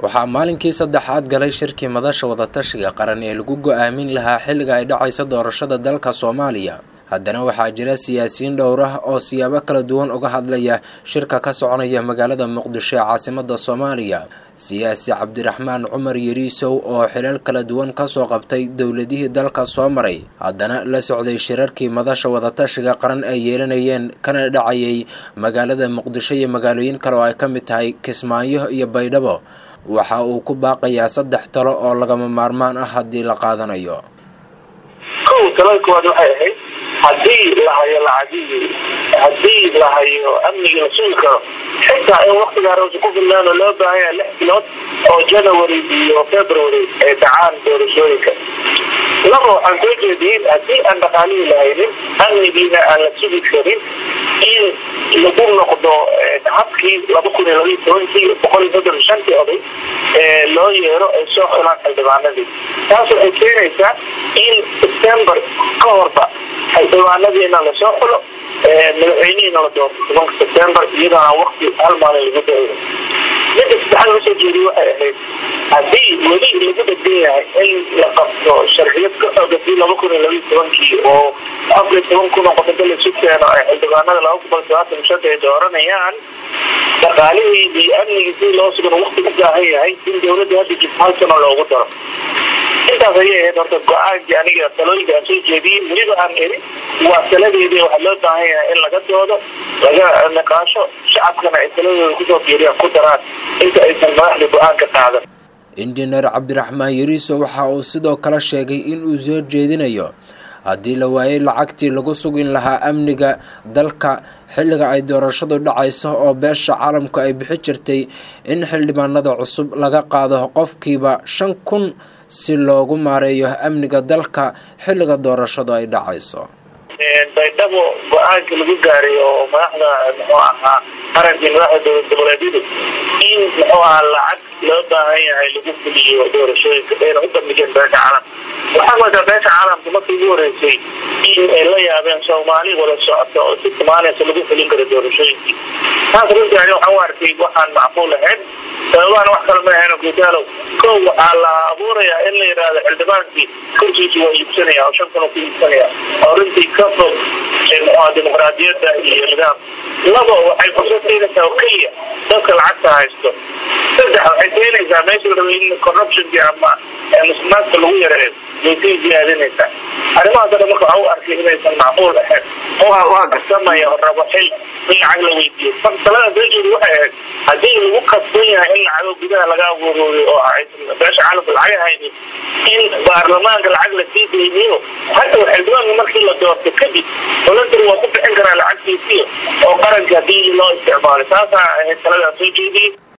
waxaa maalinkii saddexaad galay shirkii madasha wadatashiga qaran ee lagu go-aamin lahaa xilliga ay dhacayso doorashada dalka soomaaliya haddana waxaa jira siyaasiyiin dhowr ah oo siyaabo kala duwan uga hadlaya shirka ka soconaya magaalada muqdisho ee caasimada soomaaliya siyaasi cabdiraxmaan cumar yariisow oo xilal kala duwan kasoo qabtay dowladihii dalka soo maray haddana la socday shirarkii madasha wadatashiga qaran ay yeelanayeen kana dhacayay magaalada muqdisho iyo magaalooyin kale oo ay ka mid tahay kismaayo iyo baydhabo waxa uu ku baaqayaa saddex talo oo lagama maarmaan ah haddii la qaadanayo kow talada koowaad waxay ahayd haddii la hayo lacagihii haddii la hayo amnigii la sugi karo xitaa in waktigaa roosa ku filnaan oo loo baahan yahay lix bilood oo january iyo february ay dhacaan doorashooyinka laba waxaan soo jeediyin haddii aan dhaqaalihii la haynin amnigiina aan la sugi karin in lagu noqdo habkii laba kun iyo labaiy tobankii boqol iyo soddon shantii oday ee loo yeero ay soo xulaan xildhibaanadii taas waxay keenaysaa in september ka horba xildhibaanadiina lasoo xulo madaxweynihiina la doorto tobanka september iyadoo aan wakti hal maalin lagu dayo midda saddexaad lasoo jeediye waxay ahayd haddii weli lagu dhegdan yahay in la qabto sharciyad ka xoogatay laba kun iyo labaiy tobankii oo afar iyo toban kun oo qodobo laisu keeno ay xildhibaanada laba boqol sabaatan shanta ay dooranayaan dhaqaalihii iyo amnigii si loo sugan wakti u baahan yahay in dowladda hadda jirto hal sano loogu daro intaas ayay ahayd horta go-aankii aniga talooyinka aan soo jeediyey weliba aan eri waa taladeedii waxaa loo baahan yahay in laga doodo laga niqaasho shacabkana ay taladooda kusoo fiiriyaan ku daraan inta aysan madaxda go-aan ka qaadan injineer cabdiraxmaan yariiso waxa uu sidoo kale sheegay in uu soo jeedinayo haddii la waayay lacagtii lagu sugin lahaa amniga dalka xilliga ay doorashadu dhacayso oo beesha caalamku ay bixi jirtay in xildhibaanada cusub laga qaado qofkiiba shan kun si loogu maareeyo amniga dalka xilliga doorashadu ay dhacayso baydhabo go-aanka lagu gaaray oo madaxda muxuu ahaa qarankii madaxda dowlad goboleedyadu in muxuu ahaa lacag loo baahan yahay lagu fuliyo doorashooyinka ayna u bandhigeen beesha caalamka waxaa moodaa beesha caalamka markii ugu horeysay in ay la yaabeen soomaali wada socota oo si soomaaliyasa lagu fulin karo doorashooyinkii taas runtii ani waxaan u arkay waxaan macquul ahayn sababahana wax kale ma ahayn gudaalow kow waxaa la abuurayaa in la yidhaahdo xildhibaankii kursiisi waa iibsanaya oo shan kun ku iibsanaya oo runtii ka fog dimuqraadiyadda iyo nidaam laba waxay fursad keenaysaa oo keliya dadka lacagta haysto saddex waxay keenaysaa meesha la rabay in corruptionkii ama musuqmaadka lagu yareeyo way sii ziyaadinaysaa arrimahaas o dhan marka waxaa u arkay inaysan macquul ahayn oo kasamaya oo rabo xil in lacag la weydiiyo marka talada soo jeedi waxay ahayd haddii lagu kasban yahay in lacago gudaha laga abuurooyo oo aysan beesha caalamka lacag haynin in baarlamaanka lacag la sii deyniyo hata xildhibaanka markii la doorto kadib voluntery waa ku bixin karaa lacagtiisiyo oo qaranka haddii loo isticmaalo taasaa ahayd taladaa soo jeediyey